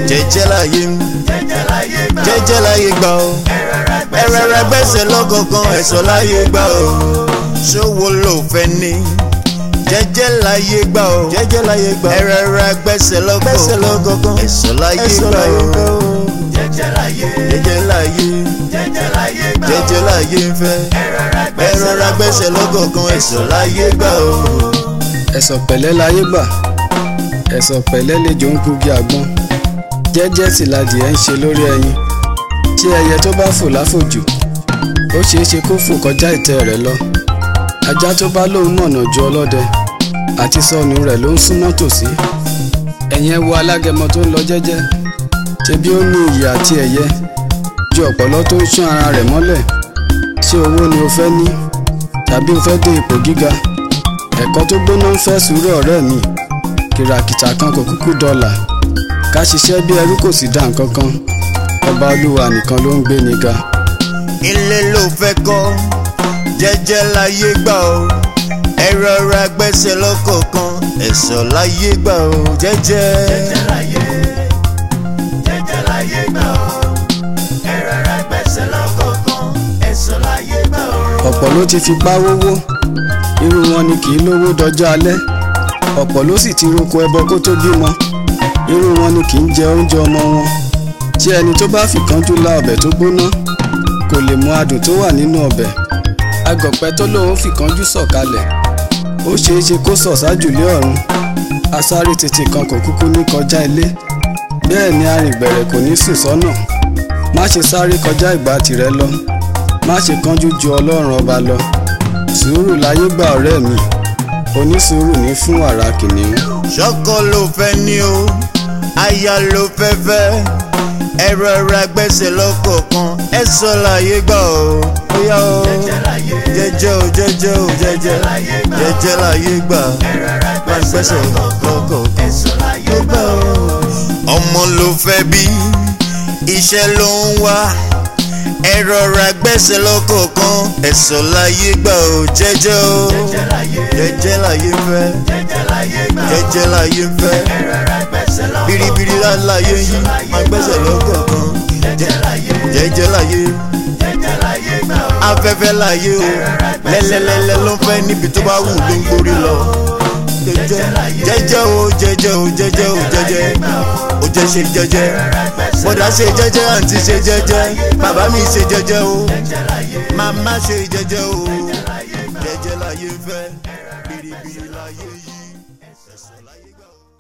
jẹ́jẹ́ láyé ń jẹ́jẹ́ láyé gbà ó. jẹ́jẹ́ láyé gbà ó ẹ rọra gbẹ́sẹ̀ ẹ̀rẹ̀rẹ̀ gbẹ́sẹ̀ lọ́kọ̀ọ̀kan ẹ̀sọ́ láyé gbà ó ṣòwò ló fẹ́ ní jẹ́jẹ́ láyé gbà ó jẹ́jẹ́ láyé gbà ó. ẹ̀rẹ̀rẹ̀ gbẹ́sẹ̀ gbẹ́sẹ̀ lọ́kọ̀ọ̀kan lọ́kọ̀ọ̀kan ẹ̀sọ́ láyé ẹ̀sọ́ gbà láyé ó gbà ó. jẹ́jẹ́ láyé jẹ́jẹ́ láyé jẹ́jẹ́ láyé gbà ó. jẹ́jẹ́ láyé ń fẹ́ ẹ rọra ẹ̀rọ̀ra gbẹ́sẹ̀ lọ́kọ̀ọ̀kan ẹ̀sọ́ láyé gbà ó. ẹ̀sọ̀ pẹ̀lẹ́ láyé gbà ẹ̀sọ̀ pẹ̀lẹ́ lejò ń gungi àgbọn jẹ́jẹ́ sì ladìẹ ń ṣe lórí ẹyin tí ẹyẹ tó bá fò láfòjù ó ṣeé ṣe kó fò kọjá ìtẹ́ rẹ̀ lọ ajá tó bá lóun mọ̀nà ju ọlọ́dẹ àti sọnù rẹ̀ ló ń súnmọ́ tòsí ẹ̀yin ẹ wo alágẹmọ tó ń lọ jẹ́jẹ́ ṣebí ó ní iyì àti ẹ̀yẹ ju ọ̀pọ̀lọ́ tó ń ṣán ara rẹ̀ mọ́lẹ̀ ṣé owó ni o fẹ́ ní tàbí o fẹ́ dé ipò gíga ẹ̀kọ́ tó gbóná ń fẹ́ sùúrù ọ̀rẹ́ mi kìràkìtà kan kò kúkú dọ́là ká ṣiṣẹ́ bí ẹrú kò sì dá nǹkan kan ọba olúwa nìkan ló ń gbé ni ga. ilé ló fẹ́ kọ́ jẹ́jẹ́ láyé gbà ó ẹ̀rọ̀ra gbẹ́sẹ̀ lọ́kọ̀ọ̀kan ẹ̀sọ́ láyé gbà ó jẹ́jẹ́. jẹ́jẹ́ láyé jẹ́jẹ́ láyé gbà ó. ẹ rọra gbẹ́sẹ̀ lọ́kọ̀ọ̀kan ẹ̀sọ́ láyé gbà ó. ọ̀pọ̀ ló ti fipá wówó irú wọn ni kì í lówó dọjọ́ alẹ́ ọ̀pọ̀ ló sì ti roko ẹbọ kó tó bímọ irú wọn ni kì í jẹ oúnjẹ ọmọ wọn tí ẹni tó bá fìkánjú la ọbẹ̀ tó gbóná kò lè mọ adùn tó wà nínú ọbẹ̀ agọ̀pẹ́ tó lóun fìkánjú sọ̀kalẹ̀ ó ṣeé ṣe kó sọ̀ sájùlé ọ̀run asáré tètè kan kò kúkú ní kọjá ilé bẹ́ẹ̀ ni arìngbẹ̀rẹ̀ kò ní sùn sọ́nà má ṣe sáré kọjá ìgbà tìrẹ lọ má ṣe kánjú ju ọlọ́run ọba lọ sùúrù láyé gbà ọ̀rẹ́ mi onísùúrù ní fún wàrà kìnìún. ṣọ́kọ ló fẹ́ ní o aya ló fẹ́ fẹ́ ẹ̀rọ̀ra gbẹ́sẹ̀ lọ́kọ̀ọ̀kan ẹ̀sọ́ láyé gbà ó bóyá o jẹ́jẹ́ láyé jẹ́jẹ́ o jẹ́jẹ́ o jẹ́jẹ́ láyé gbà ó. jẹ́jẹ́ láyé gbà ẹ rọra máa gbẹ́sẹ̀ gbẹ́sẹ̀ lọ́kọ̀ọ̀kan lọ́kọ̀ọ̀kan ẹ̀sọ́ láyé gbà ó. ọmọ ló fẹ́ bí iṣẹ́ ló ń wá ẹ̀rọ̀ra gbẹ́sẹ̀ lọ́kọ̀ọ̀kan ẹ̀sọ́ láyé gbà ó jẹ́jẹ́ o jẹ́jẹ́ láyé jẹ́jẹ́ láyé ń fẹ́ jẹ́jẹ́ láyé gbà ó. jẹ́jẹ́ láyé ń fẹ́ ẹ rọra gbẹ́sẹ̀ lọ́kọ̀ọ̀kan biribiri láyé yí máa gbẹ́sẹ̀ lọ́kọ̀ọ̀kan jẹ́jẹ́ láyé jẹ́jẹ́ láyé jẹ́jẹ́ láyé gbà ó. afẹ́fẹ́ láyé o lẹ́lẹ́lẹ́lẹ́ ló ń fẹ́ níbi tó bá wù ló ń gborí lọ jẹ́jẹ́ jẹ́jẹ́ o jẹ́jẹ́ o jẹ́jẹ́ o jẹ́jẹ́ o jẹ́ ṣe jẹ́jẹ́ bọ́dà ṣe jẹ́jẹ́ àǹtí ṣe jẹ́jẹ́ bàbá mi ṣe jẹ́jẹ́ o màmá ṣe jẹ́jẹ́ o jẹ́jẹ́ láyé fẹ́ biribiri láyé yí ẹ̀sọ́ láyé gbà o.